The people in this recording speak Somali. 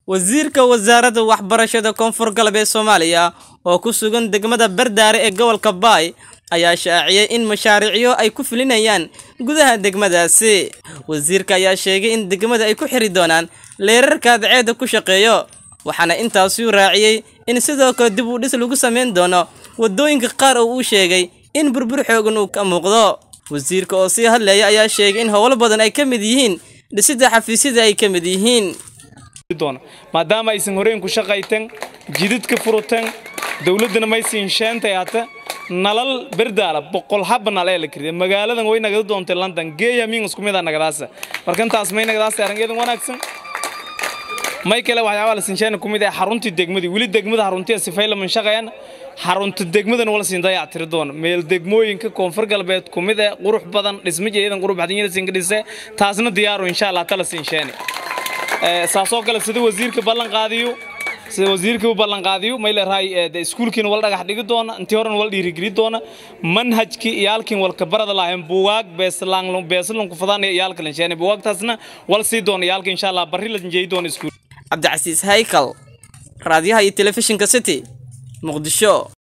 wasiirka wasaaradda waxbarashada koonfur galbeed soomaaliya oo ku sugan degmada bardaare ee gobolka baay ayaa shaaciyey in mashaariicyo ay ku fulinayaan gudaha degmadaasi wasiirka ayaa sheegay in degmada ay ku xiri doonaan leerarka cadceedda ku shaqeeyo waxaana intaasuu raaciyey in sidoo kale dib u dhis lagu samayn doono waddooyinka qaar oo uu sheegay in burbur xoogan uu ka muuqdo wasiirka oo sii hadlaya ayaa sheegay in howlo badan ay ka mid yihiin dhisidda xafiisyada ay ka mid yihiin maadaama aysan horeen ku shaqaytan jididka furutan dowladdana maysiin sheentay hata nalal berdaala boqol haba nal ee la kiriya magaaladan way nagada doontay london geeya min isku mid ah nagadaasa marka intaas may nagadaasa arringeedan wanaagsan may kale waxyaabaha la sinsheena ku mid ah xaruntii degmadii weli degmada xaruntiya sifay laman shaqayan xarunta degmadan wala siin dayac tiri doona meel degmooyinka koonfur galbeed ku mid ah qurux badan dhismo jeedan qurux badan yada siin dhise taasna diyaaro insha Allah tala sinsheene ee saasoo kale sida wasiirka ballan qaadiyo sida wasiirka u ballan qaadiyo may leeyahay ee iskuulkiina wal dhagax dhigi doona intii horena wal dhiirigeli doona manhajki iyaalkin walka barada lahayn buugaag beeslaan beeslan ku fadaan iyaalka lansheene buugaagtaasna wal sii doona iyaalka insha Allah barri la jeey doona iskuul cabdicasiis haykal raadiyaha iyo telefishinka city muqdisho